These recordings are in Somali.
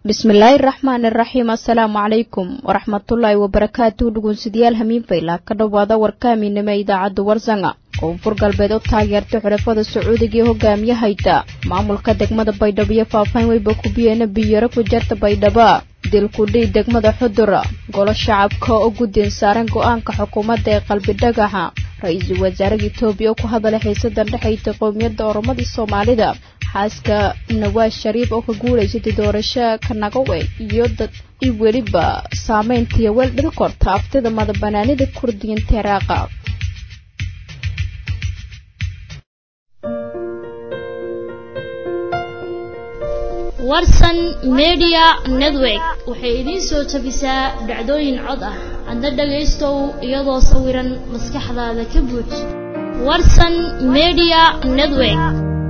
bismillaahi raxmaan iraxiim assalaamu calaykum waraxmatullaahi wabarakaatu dhugunsidayaal hamiinfayla ka dhowaada warkaaminima idaacadda warsanga koonfur galbeed oo taageertay xulafada sacuudiga ee hogaamiyahayda maamulka degmada baydhabo iyo faahfaahin weyba kubiyeena biyaro ku jarta baydhaba dilkudhii degmada xudura golo shacabka oo guddiin saaran go-aanka xukuumadda ee qalbi dhagaxa ra-iisul wasaaraha etoobiya oo ku hadalay xiisadan dhexayta qowmiyadda oromadii soomaalida xaaska nawaas shariif oo ka guulaysatay doorasho kanagawe iyo dad i weliba saameyntiiyo weel dhil korta aftida madabanaanida kurdiyiinta iraaqa warsan media network waxay idiin soo tabisaa dhacdooyin cod ah adna dhagaystow iyadoo sawiran maskaxdaada ka buuj warsan media network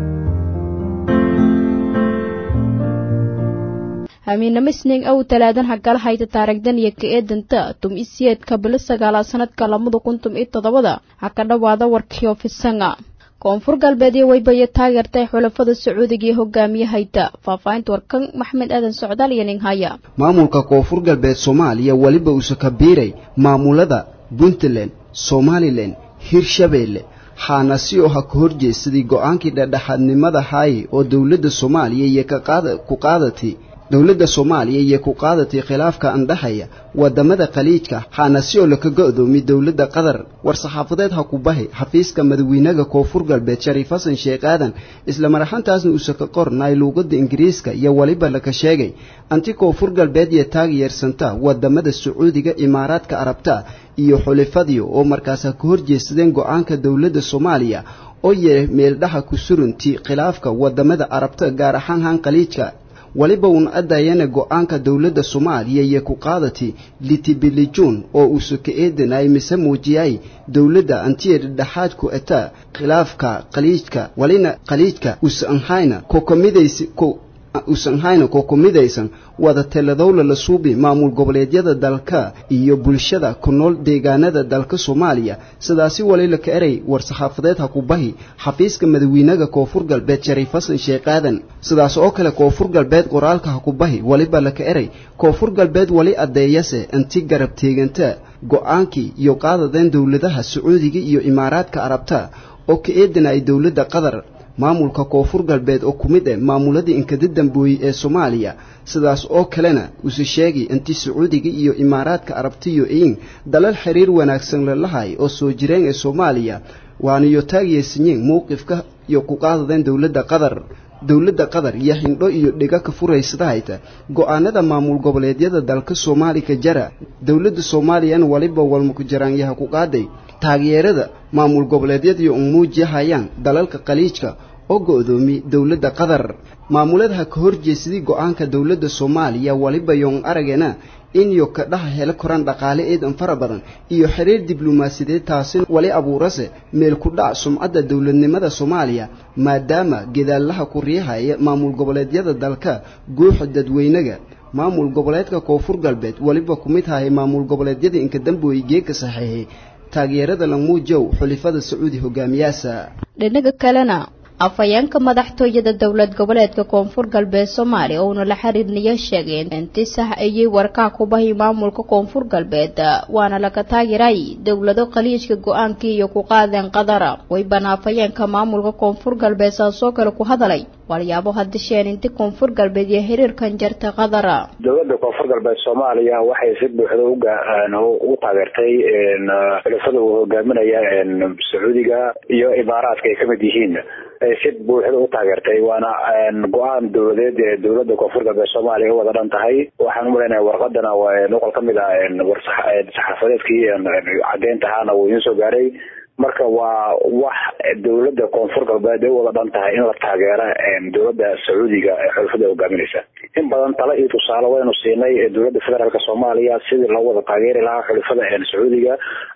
hamiinamo isniin ow talaadan hagala hayta taarigdan iyo ka eedanta tum isiyeedka bilo sagaalaad sanadka labada kun tum iyo toddobada ha ka dhowaada warkiyo fisanga koonfur galbeed iyo weybayo taageertay xulafada sacuudiga iyo hogaamiyahayda faahfaahinta warkan maxmed aadan socdaal iyo ninhaya maamulka koonfur galbeed soomaaliya weliba uuse ka biiray maamulada puntland somalilan hirshabeelle xaanasi oo ha ka horjeedsaday go-aankii dhexdhexaadnimada haaye oo dowladda soomaaliya iyo ku qaadatay dowladda soomaaliya iyo ku qaadatay khilaafka andhaxaya wadamada khaliijka xaanasi oo laka go-doomiy dowladda qatar war-saxaafadeed ha ku bahay xafiiska madawiinaga koonfur galbeed shariif xasan sheekh aadan isla maraxantaasna uuse ka qornay luuqadda ingiriiska iyo weliba laka sheegay anti koonfur galbeed iyo taageersanta wadamada sacuudiga imaaraadka arabta iyo xulifadiyo oo markaas ha ka horjeedsadeen go-aanka dowladda soomaaliya oo yee meeldhaha ku suranti khilaafka wadamada arabta gaar ahaan han khaliijka weliba uuna adayana go-aanka dowladda soomaaliya iyo ku qaadati litibilijuun oo uuse ka eedanay mise muujiyay dowladda antiya dhexaadku eta khilaafka khaliijka walina khaliijka usanhayna kokomidaysi usanhayna kokomidaysan wada teladowla la suubi maamul goboleedyada dalka iyo bulshada ku nool deegaanada dalka soomaaliya sidaasi walila ka eray war-saxaafadeed ha ku bahi xafiiska madawiinaga koonfur galbeed shariif xasan sheekh aadan sidaas oo kale koonfur galbeed qoraalka ha ku bahi weliba laka eray koonfur galbeed wali addeeyase inti garab teeganta go-aankii iyo qaadadeen dowladaha sacuudiga iyo imaaraadka arabta oo ka eedanayay dowladda qatar maamulka koonfur galbeed oo ku mid ah maamuladii inkada dambooyey ee soomaaliya sidaas oo kalena use sheegay inti sacuudiga iyo imaaraadka arabtiyo iin dalal xiriir wanaagsan lalahay oo soo jireen ee soomaaliya waanayo taagyeysanyeen mowqifka iyo ku qaadadeen dowladda qatar dowladda qatar iyo hindho iyo dhiga ka furaysadahayta go-aanada maamul goboleedyada dalka soomaalika jara dowladda soomaaliyana waliba walmakujaraanyaha ku qaaday taageerada maamul goboleedyadiyo un muujiyahayaan dalalka khaliijka oo go-doomi dowladda qatar maamuladaha ka horjeesaday go-aanka dowladda soomaaliya waliba yoon aragena inyo ka dhaha helo koraan dhaqaale eedan fara badan iyo xiriir diblomaasiyadeed taasi wali abuurase meel ku dhac sumcadda dowladnimada soomaaliya maadaama gedaalaha ku riixaya maamul goboleedyada dalka guuxa dadweynaga maamul goboleedka koonfur galbeed weliba ku mid hahay maamul goboleedyada inka dambooye geeka saxiixay taageerada lamuujow xulifada sacuudi hogaamiyaasa dhinaga kalena afhayeenka madaxtooyada dowlad goboleedka koonfur galbeed soomaaliya uuna la xiriirnaya sheegeen inti sax ayay warkaa ku bahi maamulka koonfur galbeed waana laga taageeray dowlado khaliijka go-aankii iyo ku qaadeen qadara weybana afhayeenka maamulka koonfur galbeed saasoo kale ku hadalay walyaabo hadisheen inti koonfur galbeed iyo xiriirkan jarta qadara dowladda koonfur galbeed soomaaliya waxay si buuxda ugu taageertay xulafada uu hogaaminaya sacuudiga iyo imaaraadka ay kamid yihiin si buuxda u taageertay waana go-aan dowladeed ee dowladda koonfur galbeed soomaaliya u wada dhan tahay waxaan umalaynaya warqadana noqol kamid ah saxaafadeedkii cadeynta ahaana wuu idiin soo gaaray marka waa wax dowladda koonfur galbeed ay u wada dhan tahay in la taageera dowladda sacuudiga ee xulafada hogaaminaysa in badan talo iyo tusaale waynu siinay dowladda federaalk soomaaliya sidii loo wada taageeri lahaa xulafada sacuudiga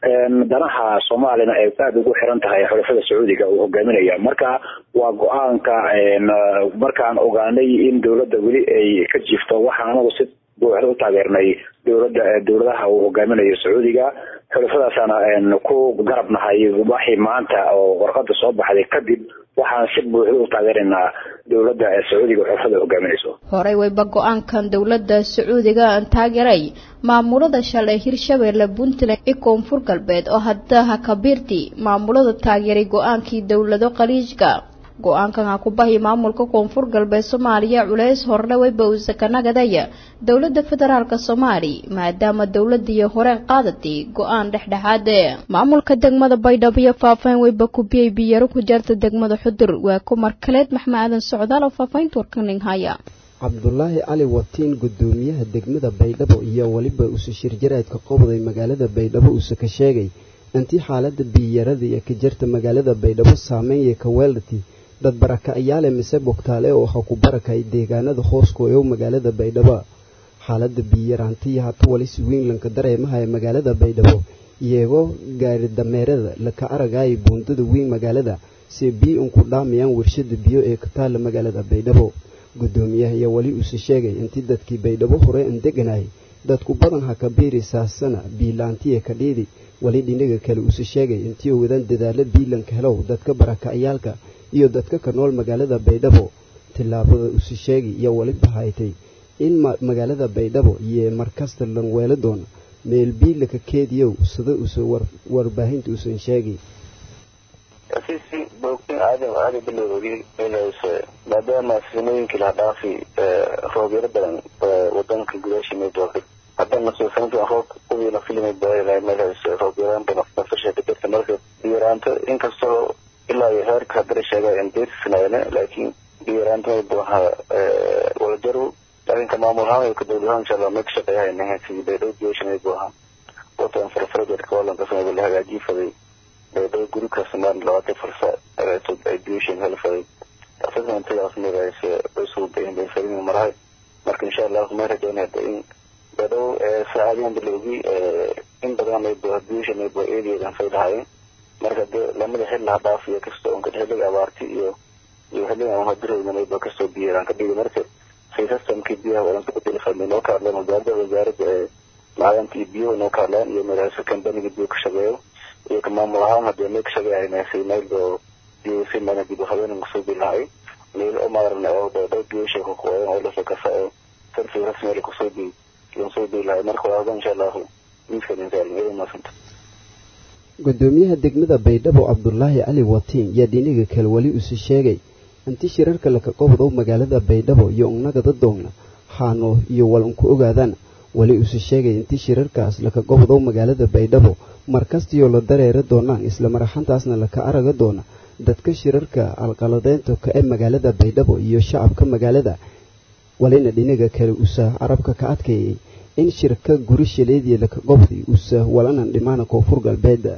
danaha soomaaliyana ay aada ugu xiran tahay xulafada sacuudiga uu hogaaminaya marka waa go-aanka markaan ogaanay in dowladda weli ay ka jiifto waxaan anagu si buuxda u taageernay dowladda dowladaha uu hogaaminayo sacuudiga xulafadaasana ku garab nahay waxii maanta oo warqada soo baxday kadib waxaan si buuxda u taageeraynaa dowladda sacuudiga xulafada hogaaminayso horey wayba go-aankan dowladda sacuudiga taageeray maamulada shalay hirshabeelle puntland iyo koonfur galbeed oo haddaha kabiirti maamulada taageeray go-aankii dowlado khaliijka go-aankan ha ku bahi maamulka koonfur galbeed soomaaliya culeys horle wayba uusa ka nagadaya dowladda federaalka soomaali maadaama dowladii horeen qaadatay go-aan dhexdhexaade maamulka degmada baydhabo iyo faahfaahin wayba kubiyey biyaro ku jarta degmada xudur waa kumar kaleed maxmed aadan socdaal oo faahfaahinta warkaning haya cabdulaahi cali watiin gudoomiyaha degmada baydhabo iyo weliba uuse shirjaraadka qobday magaalada baydhabo uuse ka sheegay intii xaalada biyarada iyo ka jarta magaalada baydhabo saameynaya ka weeldati dad barakacayaale mise bogtaale oo ha ku barakay deegaanada hooskooyow magaalada baydhabo xaalada biyaraantiya hata wali si weynlanka dareemaha ee magaalada baydhabo iyagoo gaari dameerada laka aragaya buundada weyn magaalada si biyo unku dhaamayaan warshada biyo ee ka taalla magaalada baydhabo gudoomiyaha ayaa weli uuse sheegay intii dadkii baydhabo hore an deganayay dadku badan ha ka biiri saasana biilaantiya ka dhiidi weli dhinaga kale uuse sheegay intii oo wadaan dadaalo biilanka helow dadka barakacayaalka iyo dadka ka nool magaalada baydhabo tillaabada uuse sheegay iyo weliba haytay in magaalada baydhabo iyo markasta lan weelo doona meel biilaka keediyow sida uuse warbaahinta uusan sheegay sisi boogtin aadam aada bilowgii inayse maadaama sinooyinkii laha dhaafi roobyaro badan wadanka gudaashimay doortay haddana suusaynta roob uwiina filimay baailaa meelhays roobyaraan badan nafasha ka jirta marka biyaraanto inkastoo ilaa iyo heerka haddana sheegaa in deersinaayne laakiin biyaraanta may buaha walajaru laakiinka maamul ahaan iyo ka dowlad ahaan insha allah may ka shaqeeyahaynaha sidii baydhow biyosha may buaha watan farfaradeedka walankasamaba la hagaajii faday baydhabo guri kasamaan labaatan farsa ay biyoshin helfaday asagna intidaas magaayse cusub benfarin marahay marka insha allah may rajaynayda in baydhabo saacadiyan bilowgii in badan maybo biyosha maybo eedeedan fay lahaayeen marka de lamada xil laha dhaafiyo kastoo unka xilliga abaarti iyo iyo xilliga aan hadirayna maybo kastoo biyaraan ka dhigi marka si systemkii biyaha wadan kabedeli fadnay noo ka hadleen wasaaradda wasaaradda ee macdanta iyo biyaha noo ka hadleen iyo magaasa kambaniga biyo ka shaqeeyo iyo ka maamul ahaan hadee may ka shaqeeyahayna si meel oo biyo si mana dib habeenan kusoo bilahay meel oo maarna oo dhow biyosha ku qoyan oo lasoo kasa oo sarfi rasmi kusoo bi lasoo bilahay marka waa insha allahu miiskan insaalin iyada maasanta gudoomiyaha degmada baydhabo cabdulaahi cali watiin yaa dhiniga kale weli uuse sheegay intii shirarka laka qobdow magaalada baydhabo iyo ugnagada doogna haano iyo wal unku ogaadaan weli uuse sheegay intii shirarkaas laka qobdow magaalada baydhabo markastiyoo la dareera doonaan isla maraxantaasna laka araga doona dadka shirarka alqaladeynta ka ee magaalada baydhabo iyo shacabka magaalada walina dhinaga kale usa carabka ka adkeeyay in shirka guri shileediya laka qobday usa walanan dhimaana koonfur galbeeda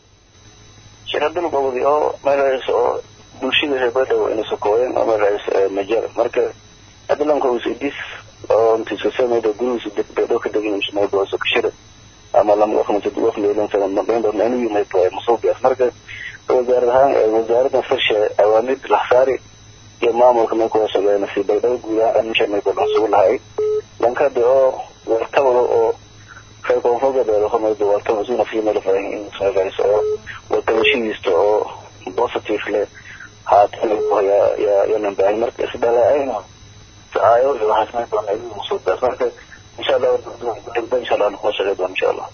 shirkadana qobday oo magaciis oo bulshada reer baydhabo inay sokooyeen oo magaciis majar marka adilanka usidis oo intisasameyda gurigiisa baydhabo ka degan maybo sokashira ama lama waqti waqti leelan sana mabayn doona inuu yimid masuubiyaas marka wasaarad ahaan wasaaradda farsha awaamid laxsaari iyo maamulka may kuwa shaqeeyna si baydhabo guud ahaan misha may badan sugu lahay lankada oo wartabalo oo reer koonfur galbeed homaydo wartaba isuna fiimel fahin in magaciisa oo wartabashidiista oo positive leh haatan yaa yaa yanan baahin marka isdhalaaayna saayo iyo waxaas may doona inuu masuubiyaas marka insha allah insha allah kuma shaqey doona insha allah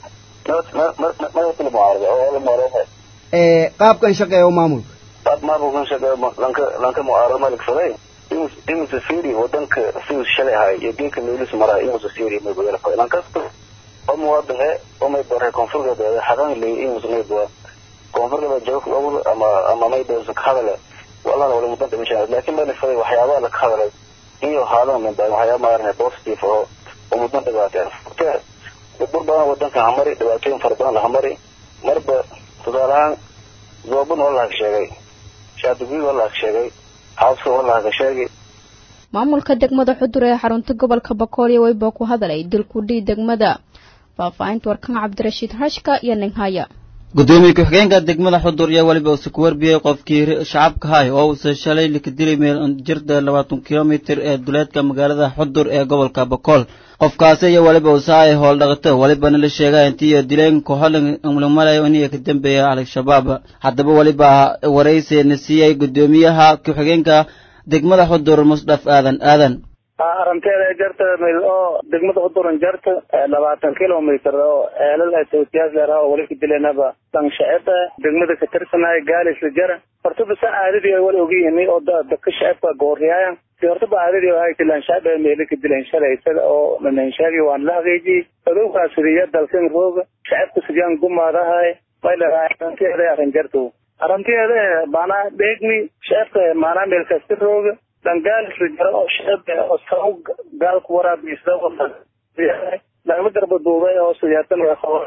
madaxda mucaarada oo la mucaarada qaabkan shaqeeyo maamulka qaab maamulkan shaqeeyo lanka lanka mucaarada maligsaday inuusa fiiri wadanka siduu shalay ahay iyo geedka meelis marahay inuusa fiiri may badala fay lankasta oo muwaadin e oo may baray koonfur galbeed xaqan leeyahay inuusa may baa koonfur galbeed joog awr ama ama may baa ka hadale walana wala mudan dhimashaa laakiin may faday waxyaabaha la ka hadalay iyo haadan min baa waxyaaba maarne positive oo oo mudan dhibaateen burbur badan wadanka hamari dhibaatooyin fara badan lahamari marba tusaale ahaan zoobun waa lahaga sheegay shaadugui waa lahaga sheegay xaaska waa lahaga sheegay maamulka degmada xudur ee xarunta gobolka bakoolya weyba ku hadalay dilkudhii degmada faahfaahinta warkan cabdirashiid hashka iyo ninhaya gudoomiye ku-xigeenka degmada xudur iyo weliba uuse ku warbiyey qofkii shacabka hay oo uuse shalay likadilay meel jirta labaatan kilomitir ee duleedka magaalada xudur ee gobolka bokool qofkaasi iyo weliba uuse ay howl dhaqato welibana la sheega intii dileen kooxolan umlamalayo iniga ka dambeeya al-shabaab haddaba weliba warayseena siiyey gudoomiyaha ku-xigeenka degmada xudur musdhaf aadan aadan aranteeda jarta mil oo degmada xuduran jarta labaatan kilomitr oo ceelal tawsiyaas leeraha oo wali ka dilenaba danshaceba degmada ka tirsanaya gaalisla jara horta basa caadadii ay wala ogyihiin oo dadka shacabka gooriyaayan si horta ba caadadii ay tilaan shacab ay meeli ka dileen shalay isaga oo nananshaagi waan la hageejiyey adowgaa sidiya dalkan rooga shacabka sidiyaan gumaadahay may leedahay aranteeda aran jarto aranteeda maanaa dheegmi shacabka maanaa meel kasta rooga dangaalis jaro oo shacab oo saw gaalku waraabiisda lagama garba duubay oo siyaatan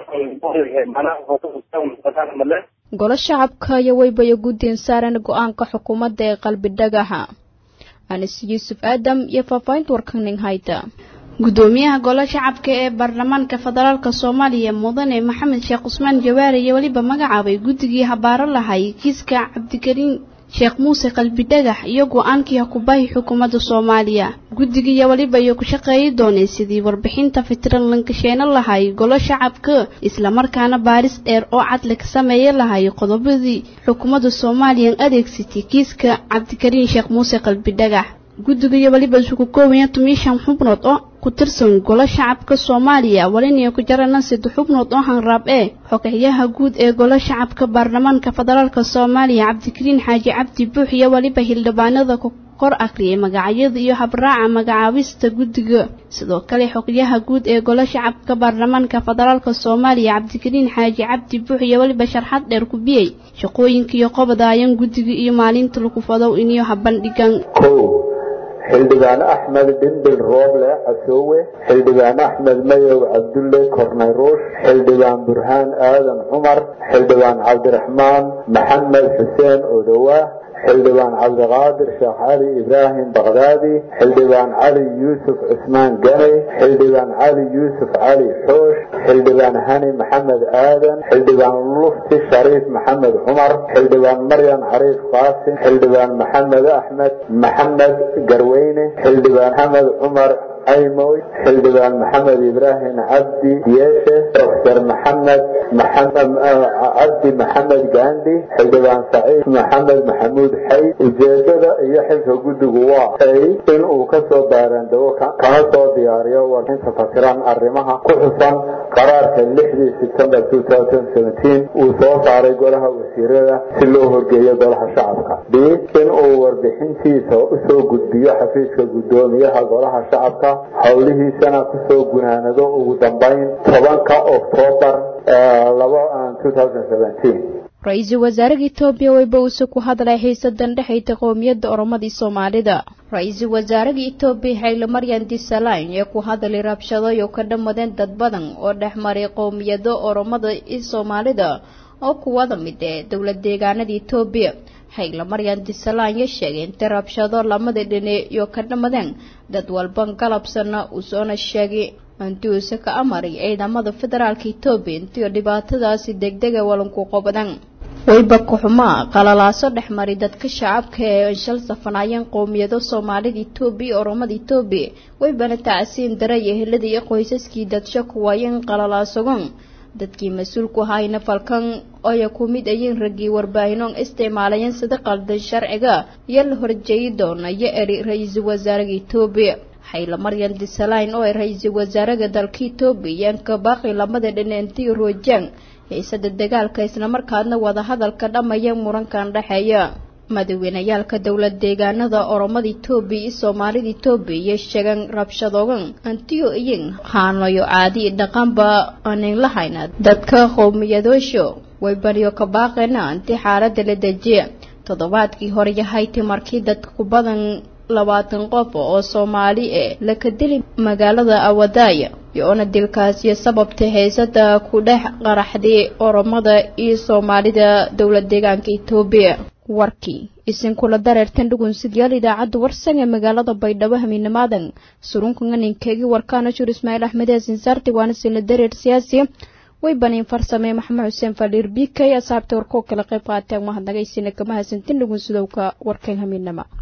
male golo shacabka iyo weybayo guddin saaran go-aanka xukuumadda ee qalbi dhagaxa anis yuusuf aadam iyo faahfaahinta warkaning hayta gudoomiyaha golo shacabka ee baarlamaanka federaalka soomaaliya mudane maxamed sheekh cusmaan jawaari iyo weliba magacaabay guddigii habaaro lahay kiiska cabdikariin sheekh muuse qalbi dhagax iyo go-aankii hakubahi xukuumadda soomaaliya guddigiiyo weliba iyo ku shaqeeyi doonay sidii warbixinta fitran lankasheeno lahay golo shacabka islamarkaana baaris dheer oo cadli ka sameeya lahay qodobadii xukuumadda soomaaliyan adeegsatay kiiska cabdikariin sheekh muuse qalbi dhagax guddigiiyo weliba isugu koobaya tumiishan xubnood oo ku tirsan golo shacabka soomaaliya walina ku jarana saddex xubnood oo hanraab ee xogayaha guud ee golo shacabka baarlamaanka federaalka soomaaliya cabdikariin xaaji cabdi buux iyo weliba hildhibaanada kor akhriyay magacyada iyo habraaca magacaabista guddiga sidoo kale xogayaha guud ee golo shacabka baarlamaanka federaalka soomaaliya cabdikariin xaaji cabdi buux iyo weliba sharxad dheer ku biyey shaqooyinka iyo qobadaayan guddiga iyo maalinta lagu fadow iniyo habandhigan xildhibaan axmed dhimbil rooble casoowe xildhibaan axmed mayow cabdulle kornay ruush xildhibaan burhaan aadan cumar xildhibaan cabdiraxmaan maxamed xuseen odowaa xildhibaan cabdiqaadir sheekh cali ibraahim bakdaadi xildhibaan cali yuusuf cusmaan gane xildhibaan cali yuusuf cali xoosh xildhibaan hani maxamed aadan xildhibaan lufti shariif maxamed cumar xildhibaan maryan cariif qaasim xildhibaan maxamed axmed maxamed garweyne xildhibaan xamed cumar aymoy xildhibaan maxamed ibraahim cabdi yeeshe doctor maxamed cabdi maxamed gaandhi xildhibaan saciid maxamed maxamuud xay ujeedada iyo xilka guddigu waa ay in uu kasoo baaraandego kana soo diyaariyo warxinta fasiran arrimaha ku xusan qaraarka lixdii september uu soo saaray golaha wasiirada si loo horgeeyo golaha shacabka b in uu warbixintiisa usoo gudbiyo xafiiska guddoomiyaha golaha shacabka howlihiisana kusoo gunaanado ugu dambeyn tobanka oktoobar ra-iisul wasaaraha etoobiya weyba uuse ku hadlay xiisadan dhexayta qowmiyadda oromadii soomaalida ra-iisul wasaaraha etoobiya xaylo maryan disalayn ee ku hadlay rabshadoy oo ka dhammadeen dad badan oo dhex maray qowmiyado oromada iyo soomaalida oo kuwada mid ee dowlad deegaanada etoobiya xaylo maryan disalaanya sheegay intay rabshado lamada dhine iyo ka dhammadeen dad walban galabsana uusoona sheegay intii uuse ka amaray ciidamada federaalka etoobiya intii dhibaatadaasi degdega walanku qobadan wayba kuxumaa qalalaaso dhex maray dadka shacabka ee shal safanaayeen qowmiyado soomaalida etoobiya iyo oromada etoobiya waybana tacsiin daray ehelada iyo qoysaskii dadsho kuwaayeen qalalaasogon dadkii mas-uulku ahayna falkan oya ku mid ayiin raggii warbaahinon isticmaalayeen sida qaldan sharciga iyo la horjeeyi doona iyo eri ra-iisul wasaaraha etoobiya xayla maryan disalayn oo ay ra-iisul wasaaraha dalka etoobiya iyaanka baaqi lamada dhineentii roojaan xiisada dagaalka islamarkaadna wadahadalka dhamaya murankan dhexeeya madaweynayaalka dowlad deegaanada oromada etoobiya iyo soomaalida etoobiya iyo sheegan rabshadoogan antiyo iyin haanayo caadi dhaqanba aanan lahayna dadka qowmiyadoosho way bariyo ka baaqeena anti xaalada la dejiya toddobaadkii hore yahayti markii dadka ku badan labaatan qof oo soomaali ee laka dili magaalada awadaaya iyo-ona dilkaasiyo sababta haysada ku dhex qaraxday oromada iyo soomaalida dowlad deegaanka etoobiya warkii isinkula dareertan dhugunsidyaal idaacadda warsan ee magaalada baydhabo hamiinamaadan surunka nganinkeegii warkaana jur ismaaciil axmed ee sinsaarti waana sila dareer siyaasi way baniin farsamey maxamed xuseen fadhiir b k asaabta warkoo kala qayb qaateen mahadnagaysina kama hasantin dhugun sidowka warkan hamiinama